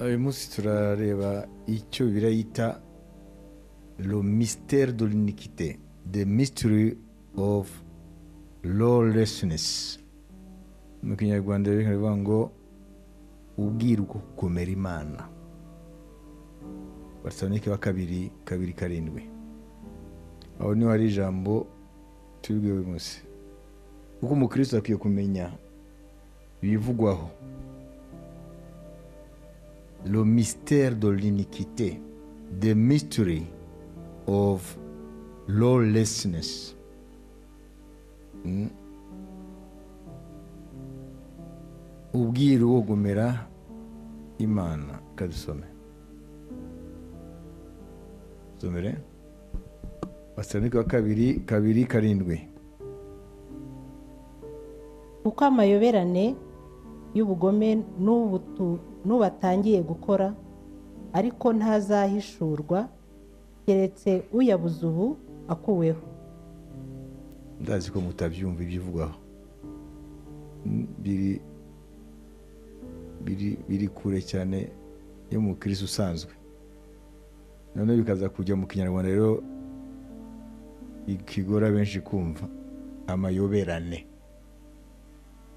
uyu munsi turareba icyo birayita lo mystère de l'iniquité the mystery of lawlessness mu kinyarwanda rero bikaba bivuga ngo ubwiru bwo kugomera imana batesanike wa kabiri kabiri karindwi aho niho hari ijambo tubibwiwe uyu munsi kuko umukristo akwiye kumenya ibivugwaho le mystère de l'iniquité the mystery of lawlessness Mm. ubwiru bwo kugomera imana ikadusome somere basanike wa kabiri kabiri karindwi uko amayoberane y'ubugome n'ubutu- n'ubatangiye gukora ariko ntazahishurwa keretse uyabuze ubu akuweho ndazi ko mutabyumva ibyivugaho Mm, biri biri biri kure cyane yo mu kirisi usanzwe noneho bikaza kujya mu kinyarwanda rero ikigora benshi kumva amayoberane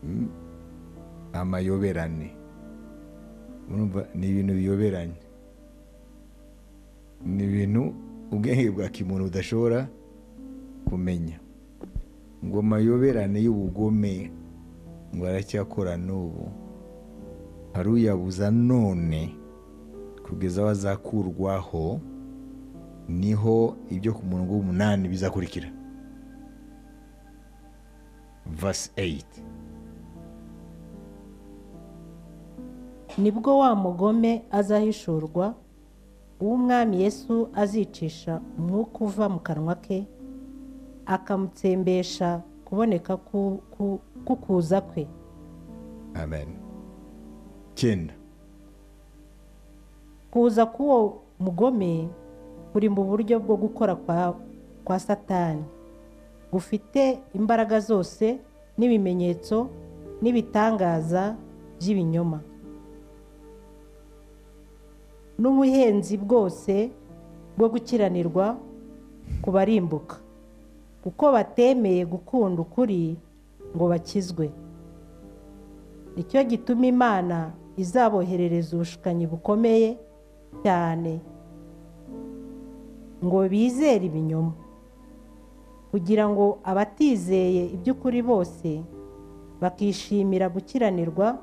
Mm, amayoberane urumva ni ibintu biyoberanye ni ibintu ubwenge bwa kimuntu budashobora kumenya ngo amayoberane y'ubugome ngo aracyakora n'ubu hari uyabuza none kugeza aho azakurwaho niho ibyo ku murongo w'umunani bizakurikira vasi eyiti nibwo wa mugome azahishurwa uw'umwami yesu azicisha umwuka uva mu kanwa ke akamutsembesha kuboneka ku- ku- k'ukuza kwe amen cyenda kuza k'uwo mugome kuri mu buryo bwo gukora kwa, kwa satani gufite imbaraga zose n'ibimenyetso n'ibitangaza by'ibinyoma n'ubuhenzi bwose bwo gukiranirwa ku barimbuka kuko batemeye gukunda ukuri ngo bakizwe nicyo gituma imana izaboherereza ubushukanyi bukomeye cyane ngo bizere ibinyoma kugira ngo abatizeye iby'ukuri bose bakishimira gukiranirwa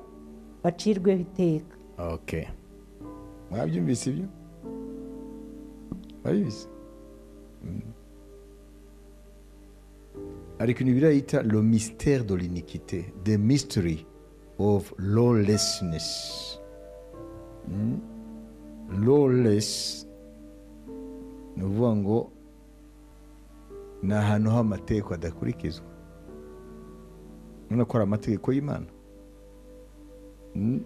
bacirweho iteka oke mwabyumvise ibyo mwabizi ariko ibintu birayita lo mystère de l'iniquité the mystery of lawlessness Mm. lawless ni ukuvuga ngo ni ahantu h'amategeko adakurikizwa urabona ko hari amategeko y'imana Mm.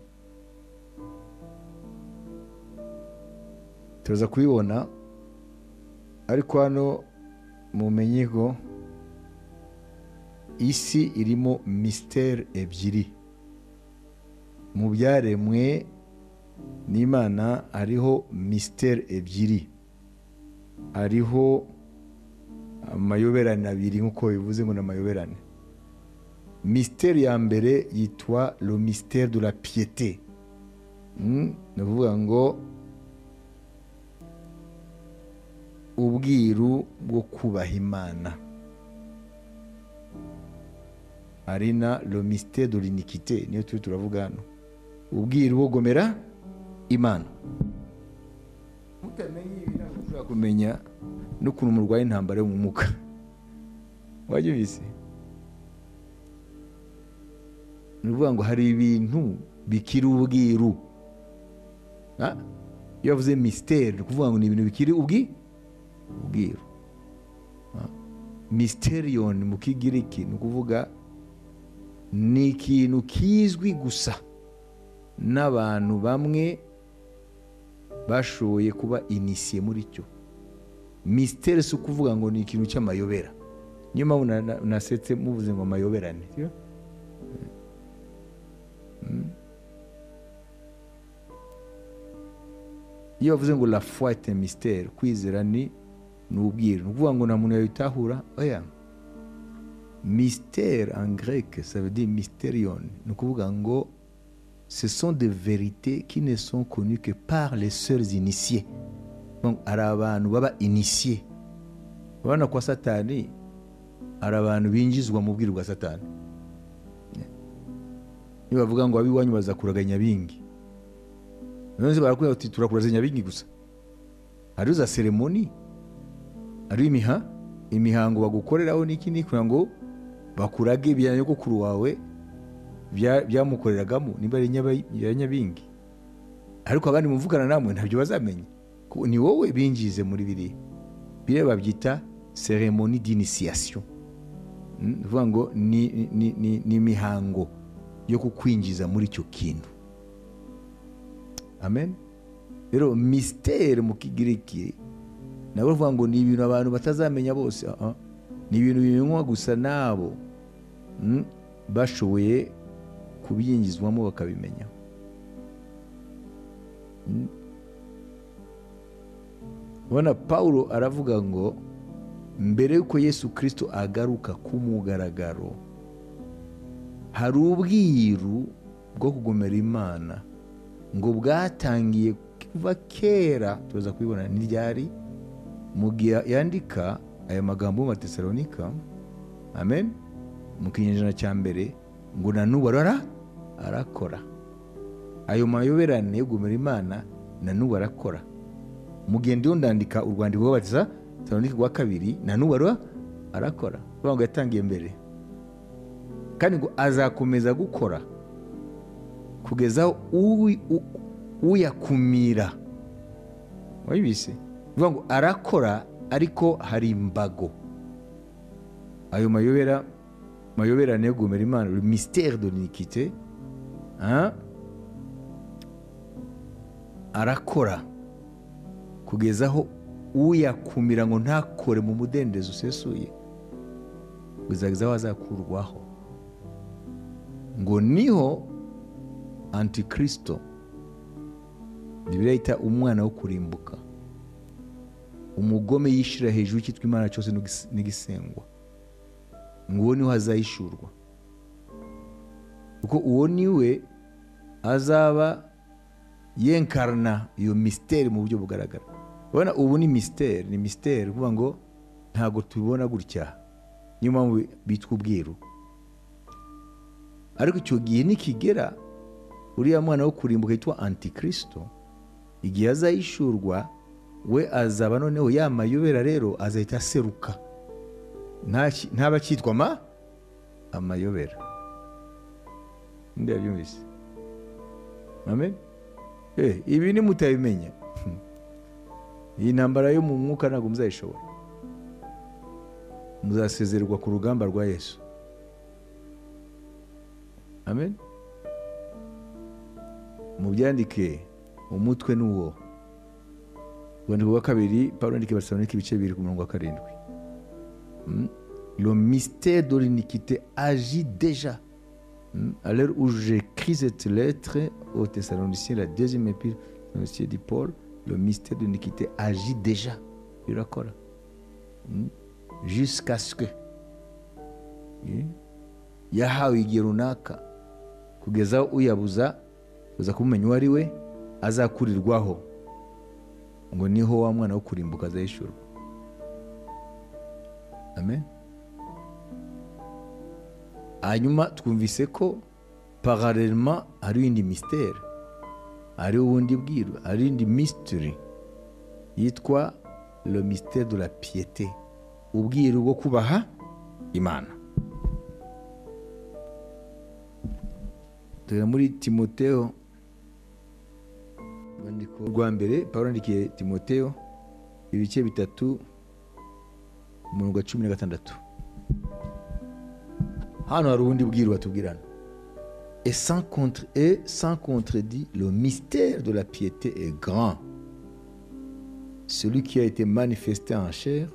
turaza kubibona ariko hano mumenye ko isi irimo misiteri ebyiri mu byaremwe n'imana hariho misiteri ebyiri hariho amayoberane abiri nk'uko bivuze ngo ni amayoberane misiteri ya mbere yitwa lo misiteri de la piyete Mm, ni ukuvuga ngo ubwiru bwo kubaha imana ari na lomisite do linikite niyo turi turavuga hano ubwiru bwo gomera imana mutamenye ibi ntabwo ushobora kumenya n'ukuntu murwaye intambara yo mu muka wajya ubizi ni ukuvuga ngo hari ibintu bikiri ubwiru Ah, iyo bavuze misiteri ni ukuvuga ngo ni ibintu bikiri ubwi ubwiru mysteriyoni mu kigiriki ni ukuvuga ni ikintu kizwi gusa n'abantu bamwe bashoboye kuba inisiye muri cyo misiteri si ukuvuga ngo ni ikintu cy'amayobera niyo mpamvu na- na- nasetse muvuze ngo amayoberane sibyo? Mm. iyo bavuze ngo la foi est un mystère kwizera ni ni ubwiru ni ukuvuga ngo nta muntu yabitahura oya mystère en grec ça veut dire mysterion ni ukuvuga ngo ce sont des vérités qui ne sont connues que par les seuls initiés Donc, hari abantu baba initié abana kwa satani hari abantu binjizwa mu bwiru bwa satani niba bavuga ngo ab'iwanyu bazakuraga nyabingi none barakubwira bati turakuraze nyabingi gusa hariho za seremoni hariho imiha imihango bagukoreraho n'iki n'iki kugira ngo bakurage ibya nyogokuru wawe bya- byamukoreragamo niba ari nyaba- ya nyabingi ariko abandi muvugana namwe ntabyo bazamenya kuko ni wowe binjize muri biriya biriya babyita seremoni d'initiation Mm, ni ukuvuga ngo ni- ni- ni- ni imihango yo kukwinjiza muri icyo kintu amen rero misitere mu kigiriki nabo bavuga ngo ni ibintu abantu batazamenya bose Ah, ah. ni ibintu binywa gusa nabo mm, bashoboye kubyinjizwamo bakabimenya Mm. ubona pawulo aravuga ngo mbere y'uko yesu kirisito agaruka ku mugaragaro hari ubwiru bwo kugomera imana ngo bwatangiye kuva kera turaza kubibona ntiryari mu gihe yandika aya magambo mu matesalonika amen mu kinyejana cya mbere ngo na n'ubu arara arakora ayo mayoberane yo kugomera imana na n'ubu arakora mugende yo ndandika urwandiko rw'abatiza tesalonike rwa kabiri na n'ubu ariho arakora kuvuga ngo yatangiye mbere kandi ngo azakomeza gukora kugeza aho uwi- u- uyakumira wabibise bivuga ngo arakora ariko hari imbago ayo mayobera mayoberane yo kugomera imana le mystère de l'iniquité hein? arakora kugeza aho uyakumira ngo ntakore mu mudendezo usesuye kugeza aho azakurwaho ngo niho antikirisito bibiriya yita umwana wo kurimbuka umugome yishyira hejuru y'icyitwa imana cyose n'igis- n'igisengwa ngo uwo niho azayishurwa kuko uwo niwe azaba yenkarana iyo misiteri mu buryo bugaragara ubona ubu ni misiteri ni misiteri kuvuga ngo ntabwo tubibona gutya niyo mpamvu bitwa ubwiru ariko icyo gihe nikigera uriya mwana wo kurimbuka yitwa antikirisito igihe azayishurwa we azaba noneho ya mayobera rero azahita aseruka Nta- ntaba akitwa ma amayobera ndabyumvise amen Eh, ibi ni mutabimenya iyi ntambara yo mu mwuka ntabwo muzayishobora muzasezererwa ku rugamba rwa yesu amen mubyandike umutwe ni uwo urwandiko rwa kabiri pawulo yandika abasalonike ibice bibiri ku murongo wa karindwi Mm. le mystère de l'iniquité agit déjà Hmm. À l'heure où j'écris cette lettre aux Thessaloniciens, la deuxième épître Thessaloniciens dit Paul, le mystère de l'iniquité agit déjà. Il raccorde. Hmm. Jusqu'à ce que. Hmm. yahawe igihe runaka kugeza aho uyabuza uza kumumenya uwo ari we azakurirwaho ngo niho wa mwana wo kurimbuka azayishurwa amen hanyuma twumvise ko paralelema hari indi misiteri hari ubundi bwiru hari indi mystery yitwa le mystère de la piété ubwiru bwo kubaha imana tugera muri timoteo urwandiko rwa mbere pawulo yandikiye timoteo ibice bitatu umurongo wa cumi na gatandatu hano hari ubundi bwiru batubwirana et sans, contre, et sans contredit le mystère de la piété est grand celui qui a été manifesté en chair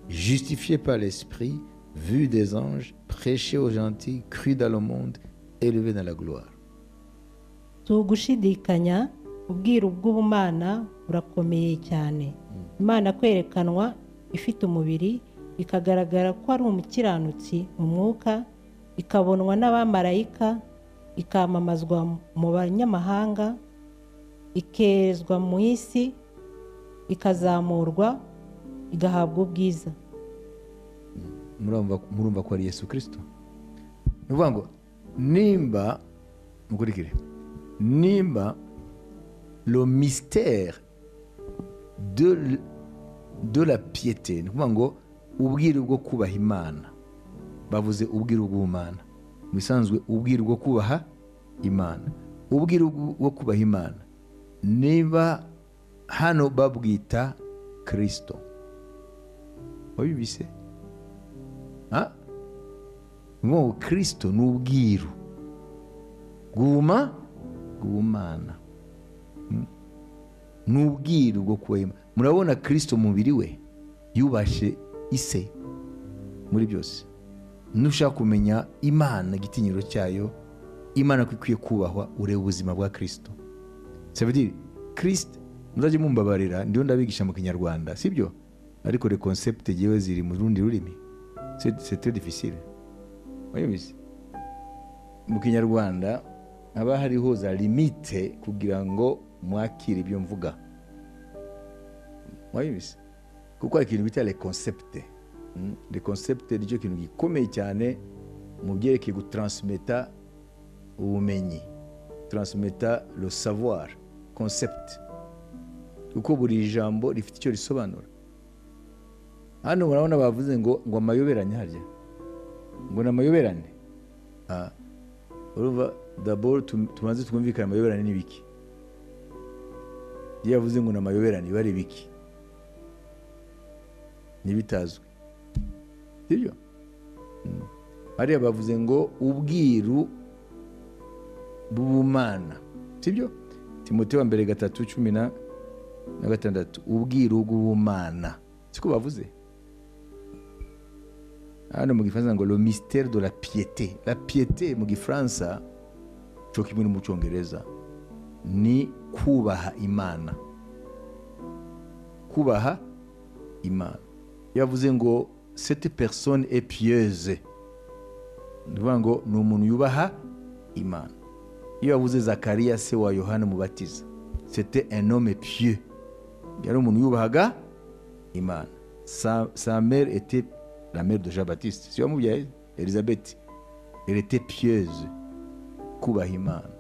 justifié par l'esprit vu des anges prêché aux gentils cru dans le monde élevé dans la gloire si ugushidikanya ubwiru bw'ubumana burakomeye cyane imana kwerekanwa ifite umubiri ikagaragara ko ari umukiranutsi mu mwuka ikabonwa n'abamarayika ikamamazwa mu banyamahanga ikerezwa mu isi ikazamurwa igahabwa ubwiza murumva murumva ko ari yesu kirisito ni ukuvuga ngo nimba mukurikire nimba lo misiteri de de la piyete ni ukuvuga ngo ubwiru bwo kubaha imana bavuze ubwiru bw'ubumana mu bisanzwe ubwiru bwo kubaha imana ubwiru bwo kubaha imana niba hano babwita kirisito wabibise ngo kirisito ni ubwiru bwuma bw'ubumana ni ubwiru bwo kuba murabona kirisito mubiri we yubashe ise muri byose nushaka kumenya imana igitinyiro cyayo imana ko ikwiye kubahwa ureba ubuzima bwa kirisito sebedire kirisito muzajya mumbabarira ndiho ndabigisha mu kinyarwanda sibyo ariko rekonsepte yewe ziri mu rundi rurimi sete defisire wayobeje mu kinyarwanda haba hariho za limite kugira ngo mwakire ibyo mvuga wayobeje kuko hari ikintu bita rekonsepte rekonsepte nicyo kintu gikomeye cyane mu byerekeye gutransimeta ubumenyi transimeta lo savoir concept kuko buri jambo rifite icyo risobanura hano murabona bavuze ngo ngo amayoberane harya ngo ni amayoberane urumva daboro tubanze twumvikane amayoberane ni biki iyo yavuze ngo ni amayoberane biba ari biki ntibitazwi sibyo hariya bavuze ngo ubwiru bw'ubumana sibyo timote wa mbere gatatu cumi na gatandatu ubwiru bw'ubumana siko bavuze hano mu gifaransa ngo lo misiteri do la piyete la piyete mu gifaransa cyo kimwe no mu cyongereza ni kubaha imana kubaha imana yavuze ngo sete perisone e piyeze ni ukuvuga ngo ni umuntu yubaha imana iyo yavuze zakariya se wa yohana mubatiza sete enome piye yari umuntu yubahaga imana sa mere ete la mère de Jean Baptiste si wamubyaye Elizabeth elle était pieuse kubaha imana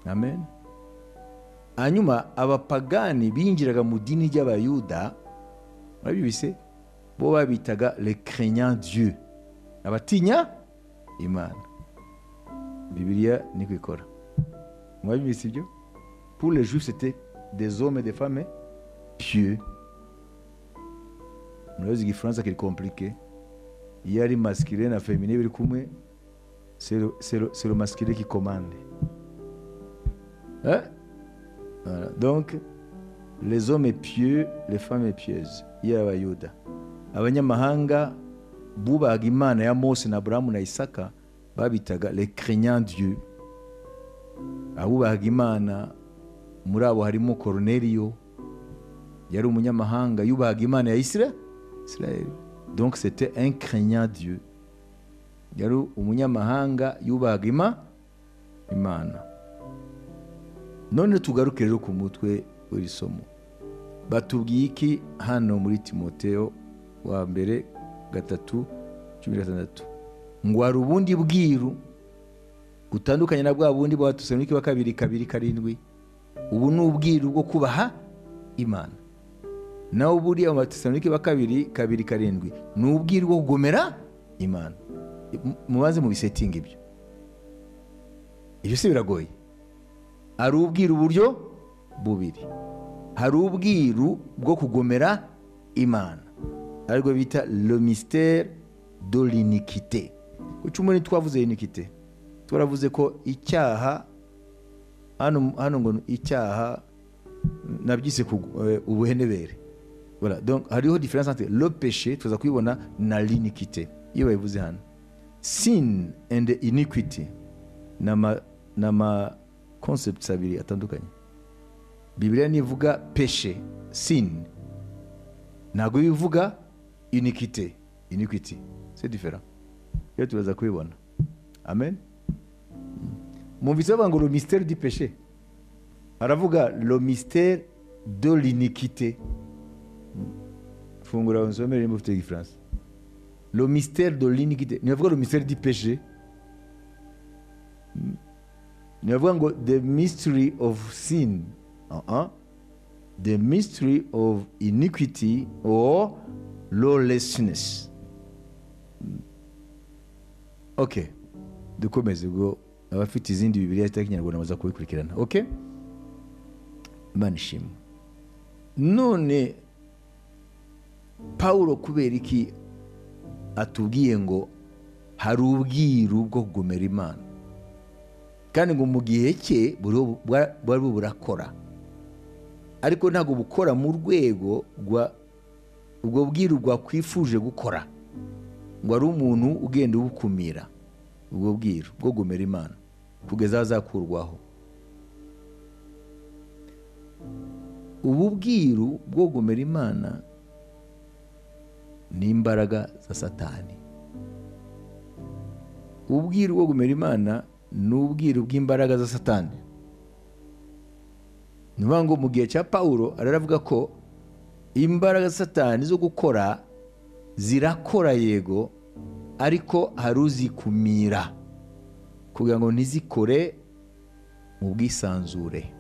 amen hanyuma abapagani binjiraga mu dini ry'abayuda murabibise bo babitaga le craignant dieu abatinya imana bibiliya niko ikora murabibise ibyo pour les juifs c'était des hommes et des femmes pieux murabizi igifaransa kiri komplike iyo ari masikire na femine biri kumwe sero masikire ki komande donc les hommes pieux les femmes pieuses y'abayuda abanyamahanga bubahaga imana ya mose na aburahamu na isaka babitaga le craignant dieu abubahaga imana muri abo harimo koruneriyo yari umunyamahanga yubahaga imana ya isirayeli donc c'était un craignant dieu yari umunyamahanga yubahaga imana none tugaruke rero ku mutwe w'iri somo batubwiye iki hano muri timoteo wa mbere gatatu cumi na gatandatu ngo hari ubundi bwiru butandukanye na bwa bundi bwa tusenduki wa kabiri kabiri karindwi ubu ni ubwiru bwo kubaha imana nawe buriya mu batesalonike ba kabiri kabiri karindwi ni ubwiru bwo kugomera imana mubanze mu bisetingi ibyo ibyo si biragoye hari ubwiru uburyo bubiri hari ubwiru bwo kugomera imana aribwo bita le misiteri do linikite ku cyumba ntitwavuze linikite twaravuze ko icyaha hano ngo icyaha nabyise ubuhenebere donc hariho diferense entre le péché tuza kubibona na l'iniquité iyo bayivuze hano sin and iniquity ni ama concepts abiri atandukanye bibiliya nivuga peshe sini ntabwo bivuga unikite unikiti se difera iyo tubaza kubibona amen mwumvise bavuga ngo lo misiteri di peshe baravuga lo misiteri do linikite fungura unsomere nimba ufite igifaransa lo misiteri do linikite ntibavuga lo misiteri di peshe ntibavuga ngo the mystery of sin uh-uh. the mystery of iniquity or lawlessness okay dukomeze ubwo abafite izindi bibiliya zitari kinyarwanda baza kubikurikirana okay imana ishima none paul kubera iki atubwiye ngo hari ubwiru bwo kugomera imana kandi ngo mu gihe cye bwari burakora ariko ntabwo bukora mu rwego rwa ubwo bwiru bwakwifuje gukora ngo ari umuntu ugenda ubukumira ubwo bwiru bwo gomera imana kugeza azakurwaho ubu bwiru bwo gomera imana ni imbaraga za satani ubwiru bwo gomera imana ni ubwiru bw'imbaraga za satani ni ukuvuga ngo mu gihe cya paul aravuga ko imbaraga satani zo gukora zirakora yego ariko hari uzikumira kugira ngo ntizikore mu bwisanzure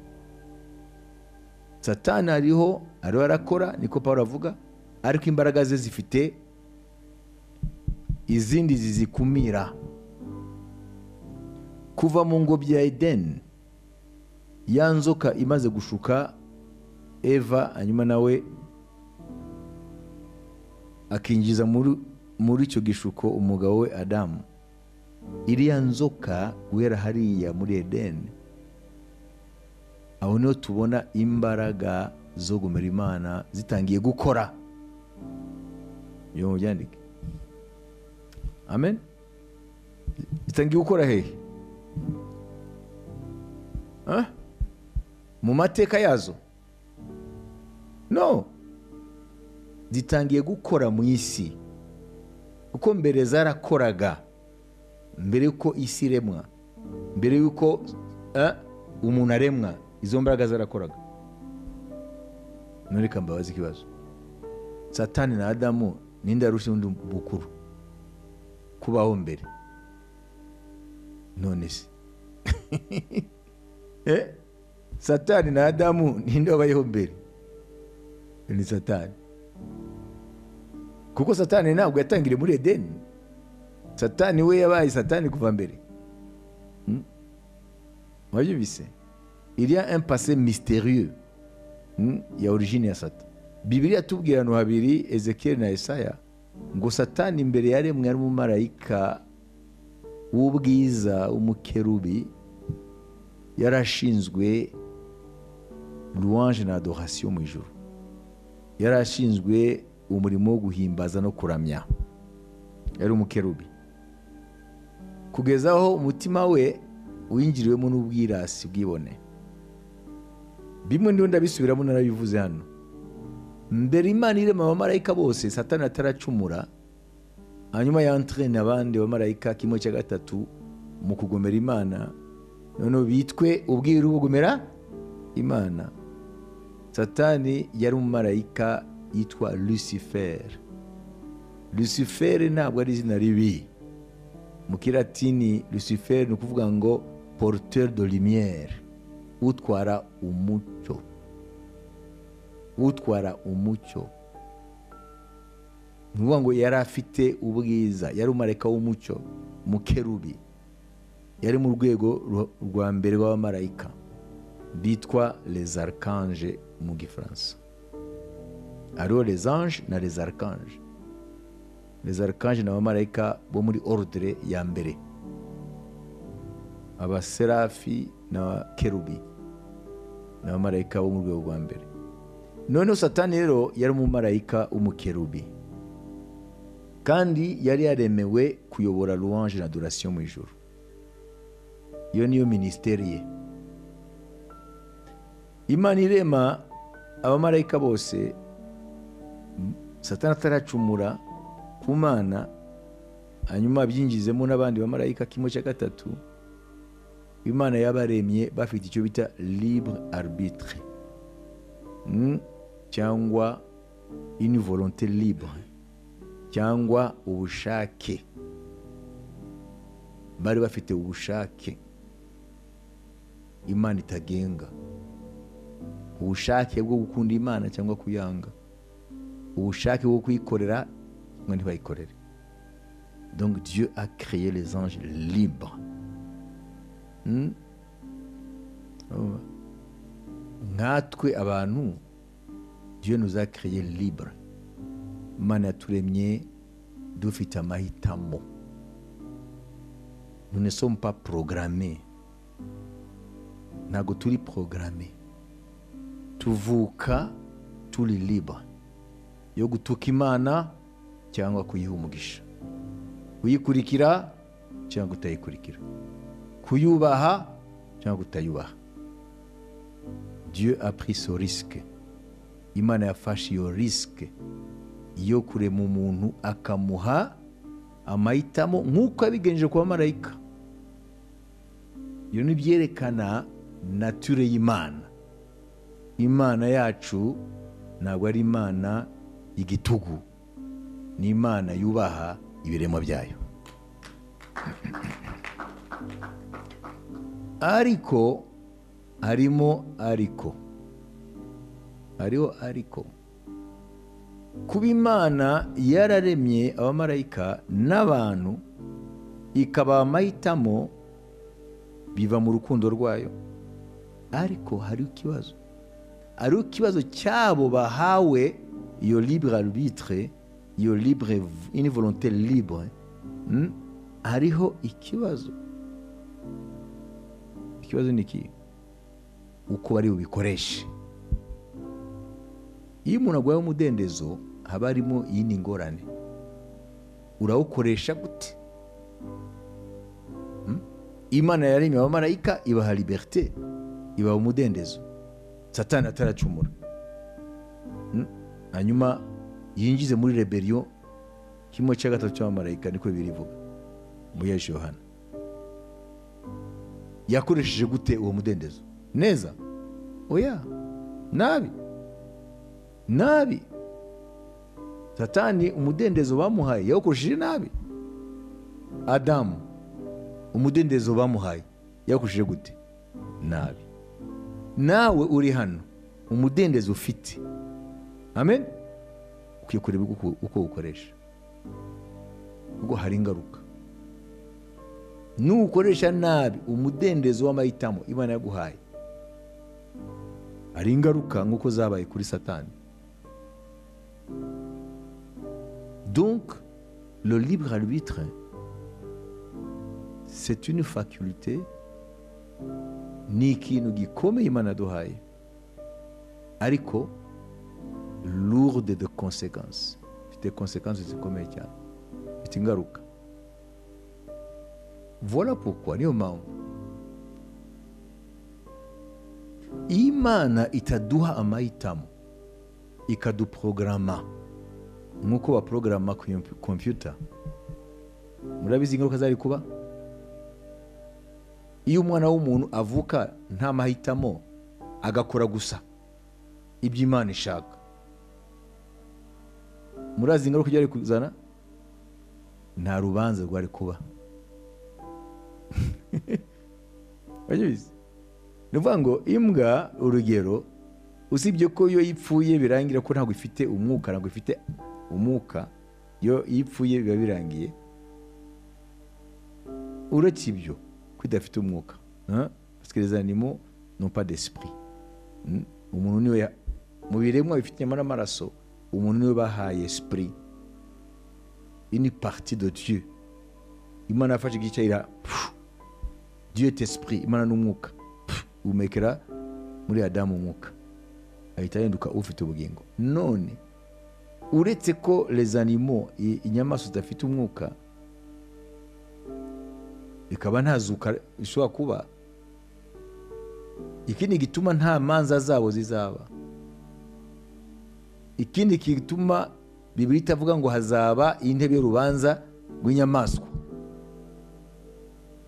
satani hariho ariho arakora niko paul avuga ariko imbaraga ze zifite izindi zizikumira kuva mu ngobyi ya edeni ya nzoka imaze gushuka eva hanyuma nawe akinjiza muri icyo gishuko umugabo we adamu iriya nzoka guhera hariya muri edeni aho niho tubona imbaraga zo gumera imana zitangiye gukora iyo mubyandike amen zitangiye gukora hehe mu mateka yazo no zitangiye gukora mu isi kuko mbere zarakoraga mbere y'uko isi iremwa mbere y'uko umuntu aremwa izo mbaraga zarakoraga ntureka mbabaze ikibazo satani na adamu n'indi yarusha undi bukuru kubaho mbere none se satani na adamu ninde wabayeho mbere ni satani kuko satani ntabwo yatangiriye muri edeni satani we yabaye satani kuva mbere wabyumvise iriya empase misterieux ya origine ya sata bibiri yatubwira ahantu habiri ezekiyeli na esaya ngo satani mbere yaremwe ari umumarayika w'ubwiza w'umukerubi yari ashinzwe louange na adorasiyo mu ijoro yari ashinzwe umurimo wo guhimbaza no kuramya yari umukerubi kugeza aho umutima we winjiriwemo n'ubwirasi bwibone bimwe ndiho ndabisubiramo narabivuze hano mbere imana irema abamarayika bose satani ataracumura hanyuma yantrene abandi bamarayika kimwe cya gatatu mu kugomera imana noneho bitwe ubwiru bugumera imana satani yari umumarayika yitwa lucifere lucifere ntabwo ari izina ribi mu kiratini lucifere ni ukuvuga ngo porteur de lumière utwara umucyo utwara umucyo ni ukuvuga ngo yari afite ubwiza yari umumarayika w'umucyo mukerubi yari mu rwego rwa mbere rw'abamarayika bitwa les archange mu gifaransa hariho les anges na les archange les archange ni abamarayika bo muri ordre ya mbere abaserafi n'abakerubi ni abamarayika bo mu rwego rwa mbere noneho satani rero yari umumarayika w'umukerubi kandi yari yaremewe kuyobora louange na adoration mu ijoro iyo niyo minisiteri ye imana irema abamarayika bose satana ataracumura ku mana hanyuma abyinjizemo n'abandi bamarayika kimwe cya gatatu imana yabaremye bafite icyo bita libre arbitre Mm, cyangwa une volonté libre cyangwa ubushake bari bafite ubushake imana itagenga ubushake bwo gukunda imana cyangwa kuyanga ubushake bwo kuyikorera cyangwa ntibayikorere donc dieu a créé les anges libres Hmm? Oh. nkatwe abantu dieu nous a créé libre imana yaturemye dufite amahitamo nous ne sommes pas programmés ntabwo turi programmés tuvuka turi libre yo gutuka imana cyangwa kuyiha umugisha kuyikurikira cyangwa kutayikurikira kuyubaha cyangwa kutayubaha dieu a pris ce risque imana yafashe iyo risque yo kurema umuntu akamuha amahitamo nk'uko yabigenje ku bamarayika ibyo ni byerekana nature y'imana imana yacu ntabwo ari imana y'igitugu ni imana yubaha ibiremwa byayo ariko harimo ariko hariho ariko kuba imana yararemye abamarayika n'abantu ikabaha amahitamo biva mu rukundo rwayo ariko hariho ikibazo hariho ikibazo cyabo bahawe iyo libre arbitre iyo libre une volonté libre mm, hariho ikibazo ikibazo ni iki uko bari bubikoreshe iyo umuntu aguhaye umudendezo haba harimo iyindi ngorane urawukoresha gute Mm? imana yaremye abamarayika ibaha liberté ibaha umudendezo satani ataracumura Mm? hanyuma yinjize muri reberiyo kimwe cya gatatu cy'abamarayika niko birivuga mu yesu yohana yakoresheje gute uwo mudendezo neza oya nabi nabi satani umudendezo bamuhaye yawukoresheje nabi adamu umudendezo bamuhaye yawukoresheje gute nabi nawe uri hano umudendezo ufite amen ukwiye kureba uko- uko ukoresha ubwo hari ingaruka nukoresha nabi umudendezo w'amahitamo imana yaguhaye hari ingaruka nk'uko zabaye kuri satani donc le libre arbitre c'est une faculté ni ikintu gikomeye imana yaduhaye ariko lourde de conséquences ifite conséquences zikomeye cyane ifite ingaruka Voilà pourquoi niyo mpamvu iyo imana itaduha amahitamo ikaduporogaramu nk'uko baporogaramu kompiyuta murabizi ingaruka zari kuba iyo umwana w'umuntu avuka nta mahitamo agakora gusa ibyo imana ishaka murazi ingaruka byari kuzana nta rubanza rwari kuba urabizi ni ukuvuga ngo imbwa urugero usibye ko iyo ipfuye birangira ko ntabwo ifite umwuka ntabwo ifite umwuka iyo iyo ipfuye biba birangiye uretse ibyo ko idafite umwuka hein? parce que les animaux n'ont pas d'esprit Hmm? umuntu niwe ya- mu biremwa bifite inyama n'amaraso umuntu niwe bahaye esprit une partie de dieu imana yafashe igice ira pfu, dieu est esprit imana n'umwuka umekera muri adamu umwuka ahita ahinduka ufite ubugingo none uretse ko les animaux i- inyamaswa zidafite umwuka ikaba nta zuka ishobora kuba ikindi gituma nta manza zabo zizaba ikindi gituma bibiri itavuga ngo hazaba intebe y'urubanza rw'inyamaswa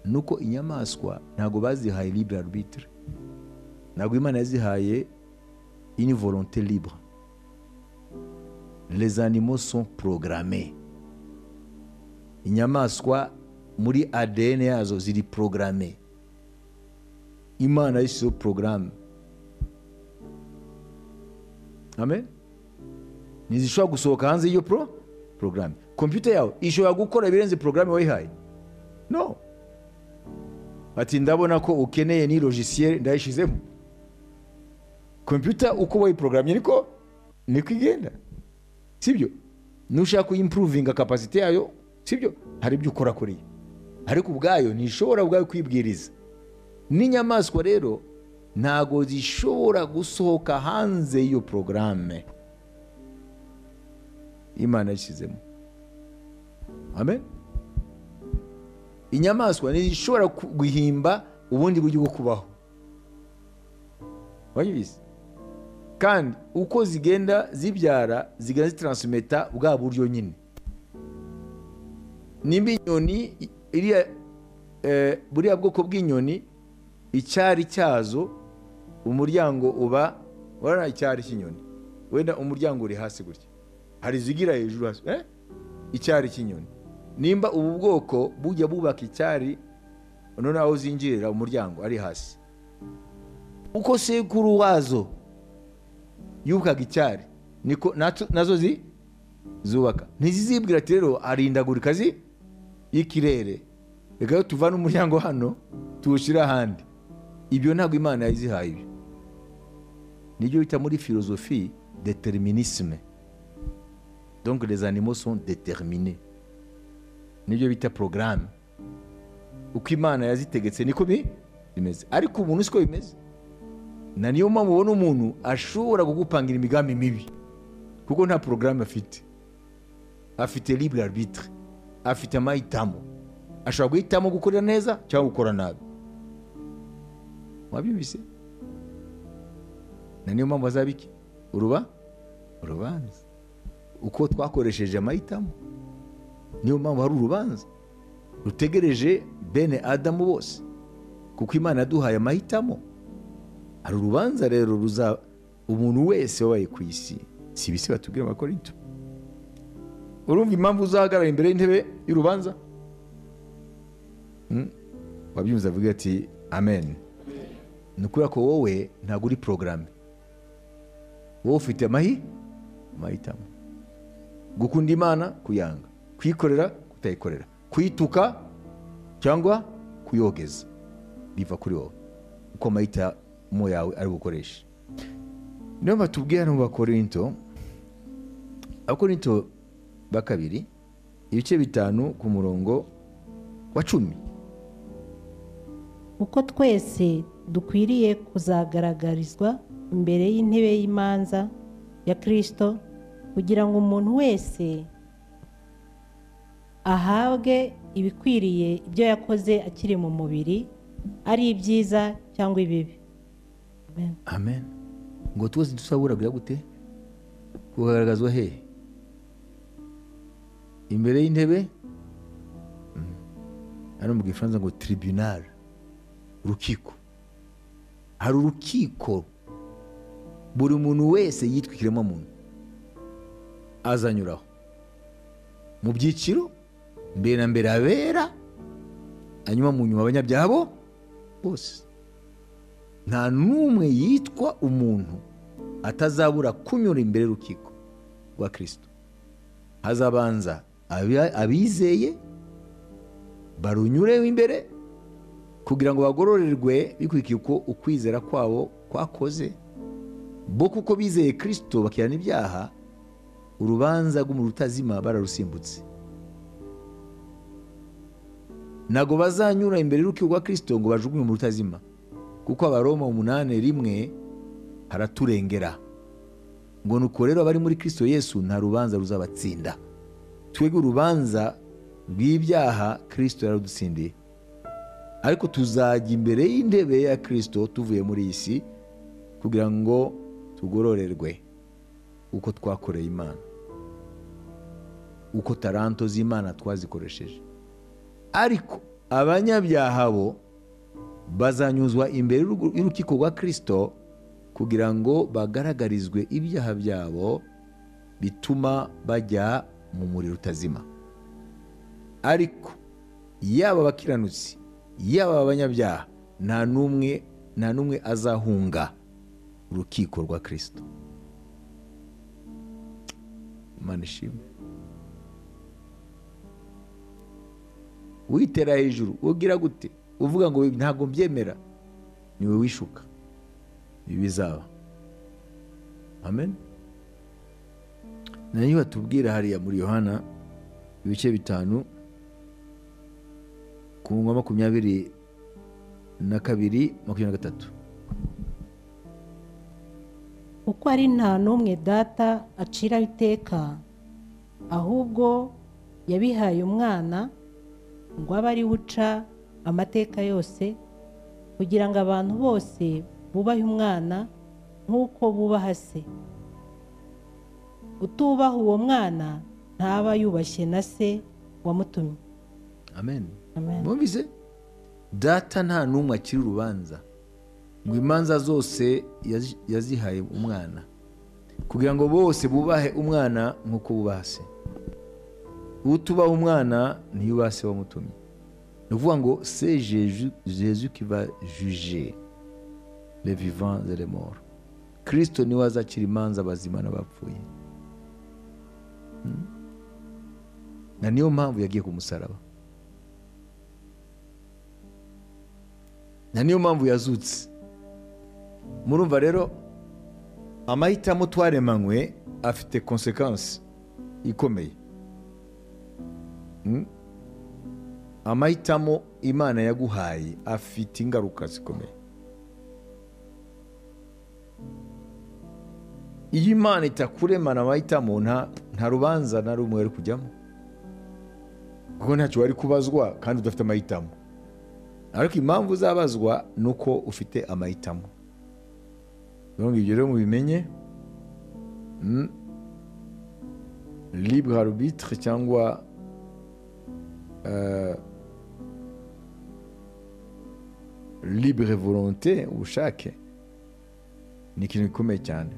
nuko inyamaswa ntabwo bazihaye libre arbitre ntabwo imana yazihaye une volonté libre les animaux sont programmés inyamaswa muri adn yazo ziri programme imana yashyizeho porogaramu amen ntizishobora gusohoka hanze y'iyo pro porogaramu kompiyuta yawe ishobora gukora ibirenze porogaramu wayihaye no ati ndabona ko ukeneye ni logisiyeri ndayishyizemo kompiyuta uko wayiporogaramye niko niko igenda sibyo nushaka kuyimpuruvinga kapasite yayo sibyo hari ibyo ukorakoreye ariko ubwayo ntishobora ubwayo kwibwiriza n'inyamaswa rero ntabwo zishobora gusohoka hanze y'iyo porogaramu imana yashyizemo amen inyamaswa ntizishobora guhimba ubundi buryo bwo kubaho wabizi kandi uko zigenda zibyara zigenda zitaransumeta bwa buryo nyine nimba inyoni iriya buriya bwoko bw'inyoni icyari cyazo umuryango uba urabona icyari cy'inyoni wenda umuryango uri hasi gutya hari izigira hejuru hasi icyari cy'inyoni nimba ubu bwoko bujya bubaka icyari none aho zinjirira umuryango ari hasi uko sekuru wazo yukaga icyari niko nazo zubaka ntizizibwira ati rero arindagurika y'ikirere reka tuvane umuryango hano tuwushyire ahandi ibyo ntabwo imana yayizihaye ibyo nibyo bita muri filozofi determinisme donc les animaux sont déterminés nibyo bita porogaramu uko imana yazitegetse niko bimeze ariko umuntu siko bimeze na niyo mpamvu ubona umuntu ashobora kugupangira imigambi mibi kuko nta porogaramu afite afite libre arbitre afite amahitamo ashobora guhitamo gukorera neza cyangwa gukora nabi wabyumvise na niyo mpamvu azabiki uruba urubanza uko twakoresheje amahitamo niyo mpamvu hari urubanza rutegereje bene adamu bose kuko imana yaduhaye amahitamo hari urubanza rero ruza umuntu wese wabaye ku isi si ibisi batubwira amakorito urumva impamvu uzahagarara imbere y'intebe y'urubanza wabyumva avuga ati amen ni ukubera ko wowe ntabwo uri porogaramu wowe ufite amahitamo gukunda imana kuyanga kuyikorera kutayikorera kuyituka cyangwa kuyogeza biva kuri wowe uko amahitamo yawe ari bukoreshe niyo batubwiye hano bakorinto abakorinto ba kabiri ibice bitanu ku murongo wa cumi uko twese dukwiriye kuzagaragarizwa imbere y'intebe y'imanza ya kirisito kugira ngo umuntu wese ahabwe ibikwiriye ibyo yakoze akiri mu mubiri ari ibyiza cyangwa ibibi amen ngo tuzi dusabura gute kugaragazwa he imbere y'intebe hano mu gifaransa ngo tiribinari urukiko hari urukiko buri muntu wese yitwikiremo muntu azanyuraho mu byiciro mbere na mbere abera hanyuma mu nyuma abanyabyaha bo bose nta n'umwe yitwa umuntu atazabura kunyura imbere y'urukiko rwa kirisito hazabanza abizeye barunyureho imbere kugira ngo bagororerwe bikurikiye uko ukwizera kwabo kwakoze bo kuko bizeye kirisito bakirana ibyaha urubanza rw'umuntu utazima bararusimbutse ntabwo bazanyura imbere y'urukiko rwa kirisito ngo bajugunye umuntu utazima kuko abaroma umunani rimwe haraturengera ngo nuko rero abari muri kirisito yesu nta rubanza ruzabatsinda twebwe urubanza rw'ibyaha kirisito yaradutsindiye ariko tuzajya imbere y'intebe ya kirisito tuvuye muri iyi si kugira ngo tugororerwe uko twakoreye imana uko taranto z'imana twazikoresheje ariko abanyabyaha bo bazanyuzwa imbere y'urukiko rwa kirisito kugira ngo bagaragarizwe ibyaha byabo bituma bajya mu muriro utazima ariko yaba abakiranutsi yaba abanyabyaha nta n'umwe nta n'umwe azahunga urukiko rwa kirisito imana ishimwe witera hejuru ubwira gute uvuga ngo ntabwo mbyemera niwe wishuka ibi bizaba amen nayo batubwira hariya muri yohana ibice bitanu ku ngoma makumyabiri na kabiri makumyabiri na gatatu kuko ari nta n'umwe data aciraho iteka ahubwo yabihaye umwana ngo abe ari uca amateka yose kugira ngo abantu bose bubahe umwana nk'uko bubaha se utubaha uwo mwana ntaba yubashye na se wamutumye amen Amen. mwumvise data nta n'umwe akiri urubanza ngo imanza zose yazi- yazihaye umwana kugira ngo bose bubahe umwana nk'uko bubaha se utubaha umwana ntiyubaha se wamutumye ni ukuvuga ngo se jeju jesu kiva juje le vivant de le mort kirisito niwe azakira imanza abazima n'abapfuye Hmm. na niyo mpamvu yagiye ku musaraba na niyo mpamvu yazutse murumva rero amahitamo twaremanywe afite konsekansi ikomeye Mm? amahitamo imana yaguhaye afite ingaruka zikomeye iyo imana itakuremana amahitamo nta nta rubanza na rumwe wari kujyamo kuko ntacyo wari kubazwa kandi udafite amahitamo ariko impamvu uzabazwa ni uko ufite amahitamo donc ibyo rero mubimenye Mm. libre arbitre cyangwa euh, libre volonté ubushake ni ikintu gikomeye cyane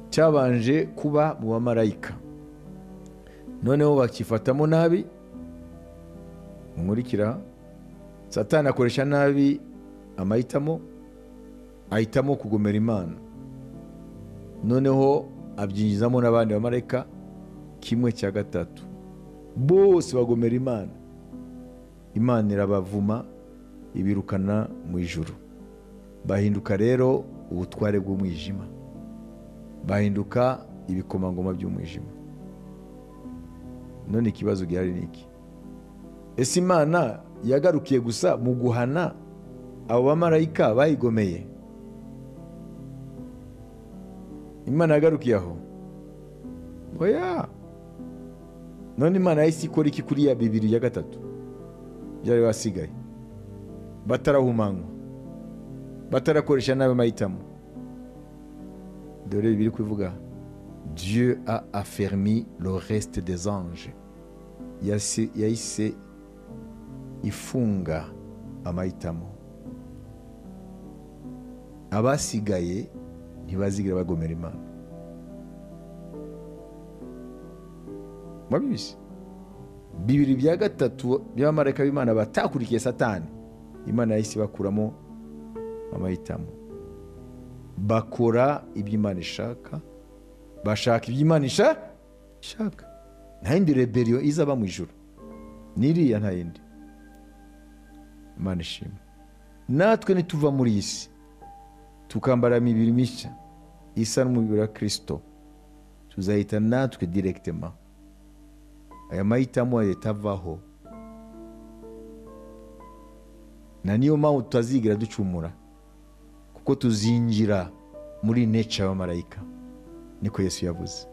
cyabanje kuba mu bamarayika noneho bakifatamo nabi nkurikira satani akoresha nabi amahitamo ahitamo kugomera imana noneho abyinjizamo n'abandi bamarayika kimwe cya gatatu bose bagomera imana imana irabavuma ibirukana mu ijuru bahinduka rero ubutware bw'umwijima bahinduka ibikomangoma by'umwijima none ikibazo gihari ni iki ese imana yagarukiye gusa mu guhana abo bamarayika bayigomeye imana yagarukiye aho oya none imana yahise ikora iki kuri ya bibiri ya gatatu byari basigaye batarahumanywa batarakoresha nabi amahitamo dore bibiri kubivuga dieu a affermi le reste des anges Yase- yahise ifunga amahitamo abasigaye ntibazigera bagomera imana mwabizi bibiri bya gatatu by'abamarayika b'imana batakurikiye satani imana yahise bakuramo amahitamo bakora ibyo imana ishaka bashaka ibyo imana isha- ishaka nta yindi reberiyo izaba mu ijoro n'iriya nta yindi imana ishimwe natwe nituva muri iyi si tukambara imibiri mishya isa n'umubiri wa kirisito tuzahita natwe direkitema aya mahitamo yatavaho na niyo mpamvu tutazigera ducumura kuko tuzinjira muri neca y'abamarayika niko yesu yavuze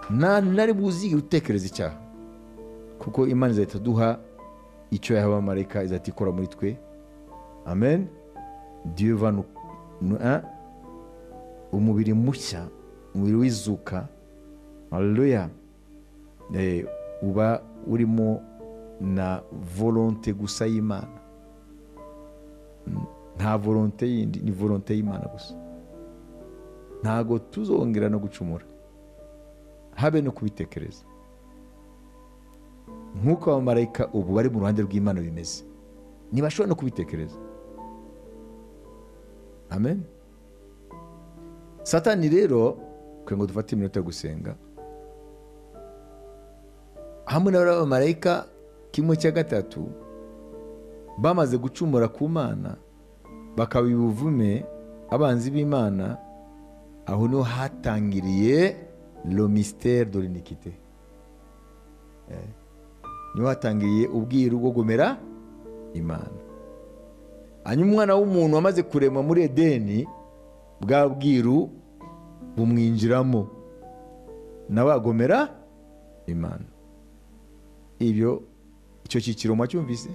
nta na rimwe uzigira utekereza icyaha ko kuko imana izahita duha icyo yahaye abamarayika izahita ikora muri twe amen dieu va nous- nous- hein? umubiri mushya umubiri w'izuka haleluya Eh, uba urimo na volonte gusa y'imana Mm, nta volonte yindi ni volonte y'imana gusa ntago tuzongera no gucumura habe no kubitekereza nk'uko abamarayika ubu bari mu ruhande rw'imana bimeze ntibashobora no kubitekereza amen satani rero twe ngo dufate iminota yo gusenga hamwe n'abamarayika kimwe cya gatatu bamaze gucumura ku mana bakaba ubuvume abanzi b'imana aho niho hatangiriye lo misiteri do l'iniquité. Eh, niho hatangiriye ubwiru bwo gomera imana hanyuma umwana w'umuntu wamaze kuremwa muri edeni bwa bwiru bumwinjiramo nawe agomera imana ibyo icyo cyiciro mwacyumvise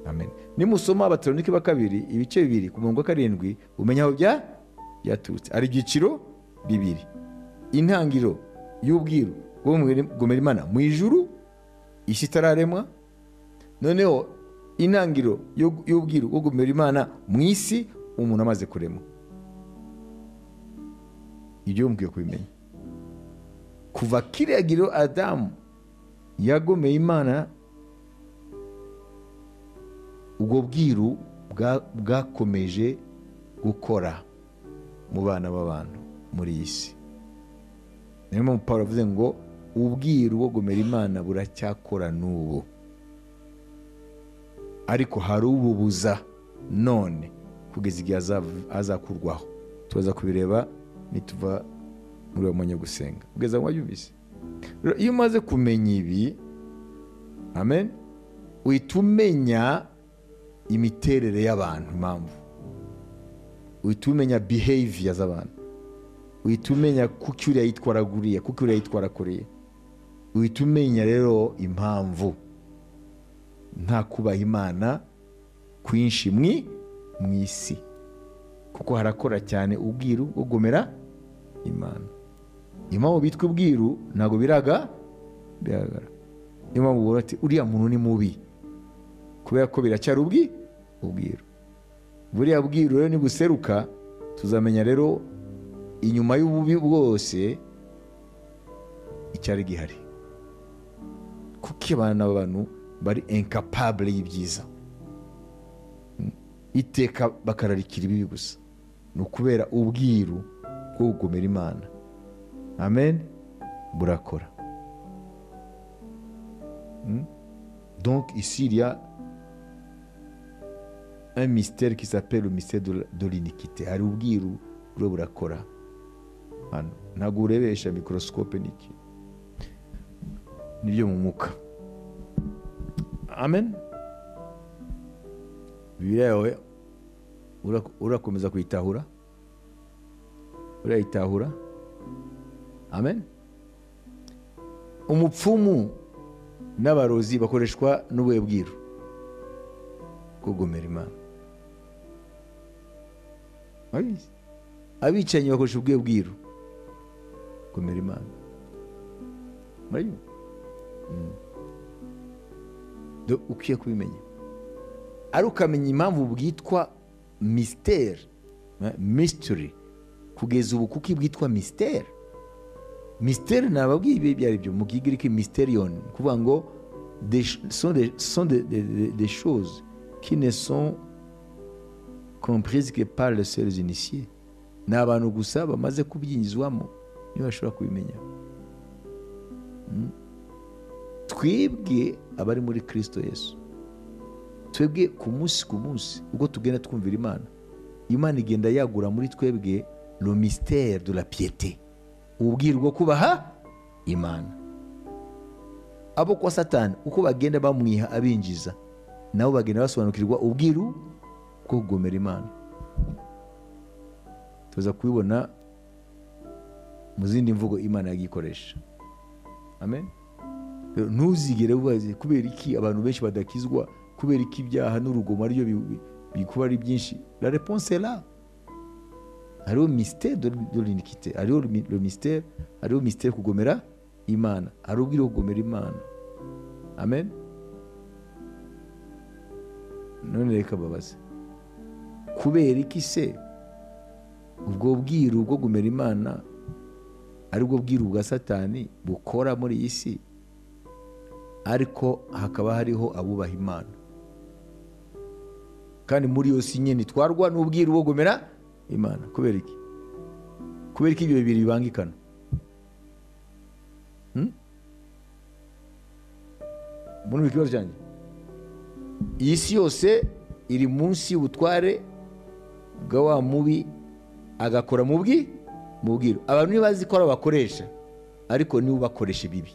amen nimusoma abateronike ba kabiri ibice bibiri ku murongo wa karindwi umenya aho bya byaturutse hari ibyiciro bibiri intangiriro y'ubwiru bwo gomera imana mu ijuru isi itararemwa noneho intangiriro y'u- y'ubwiru bwo gomera imana mu isi umuntu amaze kuremwa ibyo mukwiye kubimenya kuva kiriya giro adamu yagomeye imana ubwo bwiru bwa- bwakomeje gukora mu bana b'abantu muri iyi si niyo mpamvu paul avuze ngo ubwiru bwo gomera imana buracyakora n'ubu ariko hari ububuza none kugeza igihe azav- azakurwaho tubaza kubireba nituva muri uwo mwanya wo gusenga kugeza ngo wabyumvise Rero iyo umaze kumenya ibi amen uhita umenya imiterere y'abantu impamvu uhita umenya behavior z'abantu uhita umenya kuki uriya yitwara kuriya kuki uriya yitwara kuriya uhita umenya rero impamvu nta kubaha imana kwinshi mwi mu isi kuko harakora cyane ubwiru bwo gomera imana impamvu bitwa ubwiru ntabwo biraga biragaragara niyo mpamvu ubona ati uriya muntu ni mubi kubera ko biracyari ubwi ubwiru buriya bwiru rero nibuseruka tuzamenya rero inyuma y'ububi bwose icyari gihari kuko abana abantu bari incapable y'ibyiza Mm. iteka bakararikira ibibi gusa ni ukubera ubwiru bwo kugomera imana amen burakora Hmm? donc ici il y a un mystère qui s'appelle le mystère de, la- de l'iniquité hari ubwiru buriho burakora hano ntabwo urebesha microscope niki nibyo mu mwuka amen bibiri yawe ura- urakomeza kuyitahura urayitahura amen umupfumu n'abarozi bakoreshwa n'ubuhe bwiru kugomera imana Abizi. abicanyi bakoresha ubwe bwiru kugomera imana murabyumva Mm. Do- ukwiye kubimenya ari ukamenya impamvu bwitwa misiteri mystery kugeza ubu kuko bwitwa misiteri mystère nababwiye ibi ibyo ari byo mu kigiriki mysterion ni ukuvuga ngo des ch- sont des- sont des- des des- des choses qui ne sont comprises que par les seuls initiés ni abantu gusa bamaze kubyinjizwamo niyo bashobora kubimenya Mm. twebwe abari muri kirisito yesu twebwe ku munsi ku munsi ubwo tugenda twumvira imana imana igenda yagura muri twebwe lo mystère de la piété ububwira bwo kubaha imana abo kwa satani uko bagenda bamwiha abinjiza nabo bagenda basobanukirwa ubwiru bwo kugomera imana tuza kubibona mu zindi mvugo imana yagikoresha amen rero ntuzigere ubaze kubera iki abantu benshi badakizwa kubera iki ibyaha n'urugomo ariyo bi- bikuba ari byinshi la reponse la hariho misiteri do linikite hariho misiteri hariho misiteri kugomera imana hari ubwira kugomera imana amen none reka babaze kubera iki se ubwo bwiru bwo gomera imana aribwo bwiru bwa satani bukora muri iyi si ariko hakaba hariho abubaha imana kandi muri iyo si nyine twarwa n'ubwiru bwo gomera imana kubera iki kubera iki ibyo bibiri bibangikana Hmm? murumva ikibazo cyanjye iyi si yose iri munsi y'ubutware bwa wa mubi agakora mu bwi mu bwiru abantu ntibazi ko ari abakoresha ariko niwe ubakoresha ibibi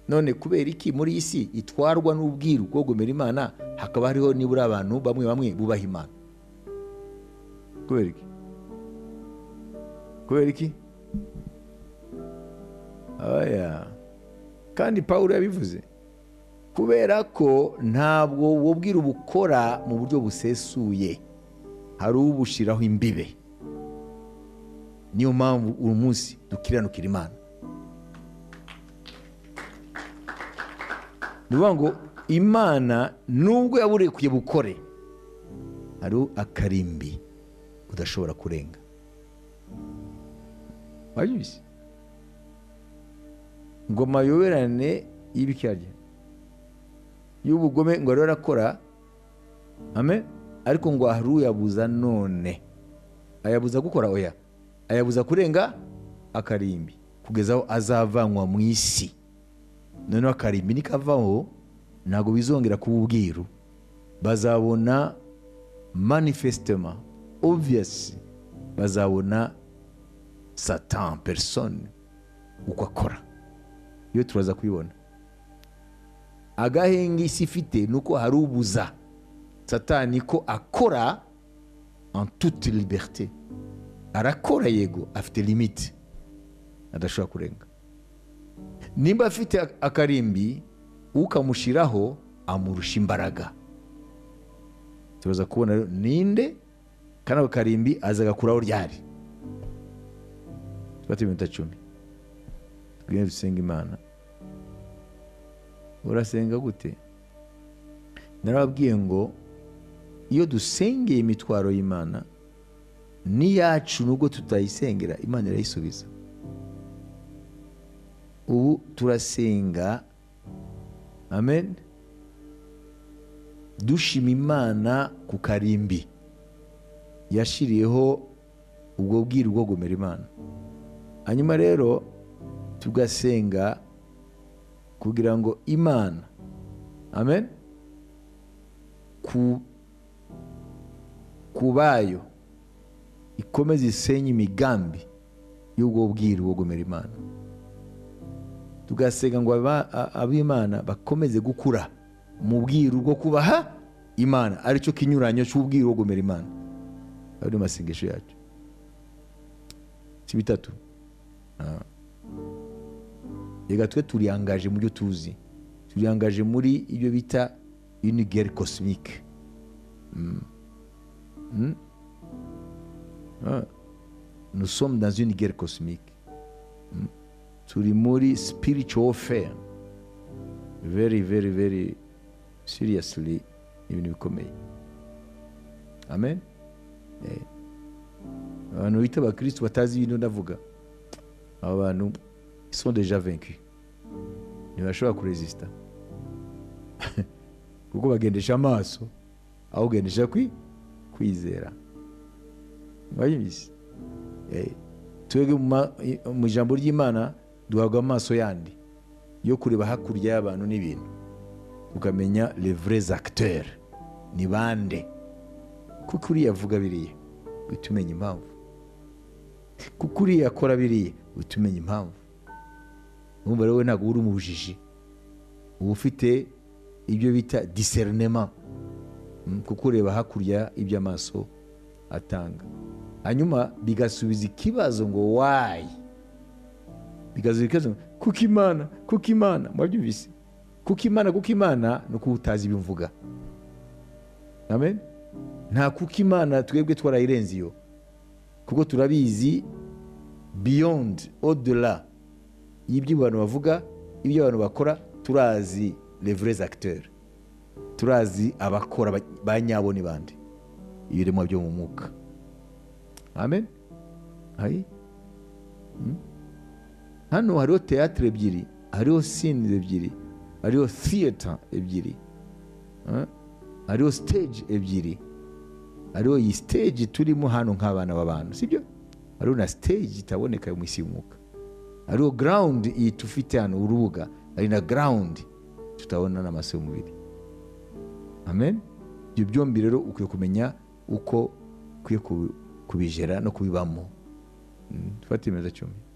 none kubera iki muri iyi si itwarwa n'ubwiru bwo gomera imana hakaba hariho nibura abantu bamwe bamwe bubaha imana kubera iki kubera iki oya kandi pawulo yabivuze kubera ko ntabwo ubu bwiru bukora mu buryo busesuye hari ubushiraho imbibe niyo mpamvu uyu munsi dukiranukira imana ni ukuvuga ngo imana nubwo yaburekuye bukore hariho akarimbi udashobora kurenga wabyumvise ngo amayoberane y'ibikirarya y'ubugome ngo ariwe arakora amen ariko ngo hari uyabuza none ayabuza gukora oya ayabuza kurenga akarimbi kugeza aho azavanwa mu isi noneho akarimbi nikavaho ntabwo bizongera kuba ubwiru bazabona manifesitema obviyasi bazabona satan persone uko akora iyo turaza kubibona agahenge isi ifite ni uko hari ubuza satani ko akora en toute liberté arakora yego afite limite adashobora kurenga nimba afite akarimbi ukamushyiraho amurusha imbaraga turaza kubona rero ninde kandi ako karimbi aza agakuraho ryari tubate iminota cumi twigende dusenga imana urasenga gute narababwiye ngo iyo dusengeye imitwaro y'imana n'iyacu nubwo tutayisengera imana irayisubiza ubu turasenga amen dushima imana ku karimbi yashyiriyeho ubwo bwiru bwo gomera imana hanyuma rero tugasenga kugira ngo imana amen ku ku bayo ikomeze isenye imigambi y'ubwo bwiru bwo gomera imana tugasenga ngo aba- a- ab'imana bakomeze gukura mu bwiru bwo kubaha imana aricyo kinyuranyo cy'ubwiru bwo gomera imana ayo ni amasengesho yacu si bitatu Ah. reka twe turiyangaje mu byo tuzi turiyangaje muri ibyo bita unigeri kosimike Ah. nous sommes dans une guerre cosmique. Hmm. Turi muri spiritual warfare. Very, very, very seriously ibintu bikomeye. Amen. Eh. Abantu bita abakristo batazi ibintu ndavuga. Aba bantu ils sont déjà vaincus. Ntibashobora kuresista. kuko bagendesha amaso aho kugendesha kwi kwizera. mwayibizi Eh, twebwe mu ma- i- mu ijambo ry'imana duhabwa amaso yandi yo kureba hakurya y'abantu n'ibintu tukamenya les vrais acteurs ni bande kuko uriya avuga biriya uhita umenya impamvu kuko uriya akora biriya uhita umenya impamvu numva rero we ntabwo uba uri mu bujiji uba ufite ibyo bita discernema Mm, kuko ureba hakurya ibyo amaso atanga hanyuma bigasubiza ikibazo ngo wayi bigasubiza ikibazo ngo, kuko imana kuko imana mwabyumvise kuko imana kuko imana ni uko utazi ibyo mvuga amen nta kuko imana twebwe twarayirenze iyo kuko turabizi beyond odela y'ibyo abantu bavuga ibyo abantu bakora turazi les vrais acteurs turazi abakora ba- ba nyabo ni bande ibiremwa byo mu mwuka amen hayi Mm. hano hariho teatire ebyiri hariho sinizi ebyiri hariho theatre ebyiri Eh? hariho stage ebyiri hariho iyi stage turimo hano nk'abana b'abantu sibyo hariho na stage itaboneka yo mu isi y'umwuka hariho ground iyi tufite hano urubuga hari na ground tutabona n'amaso y'umubiri amen ibyo byombi rero ukwiye kumenya uko ukwiye kubi- kubijera no kubibamo Mm, dufate imeza cyumye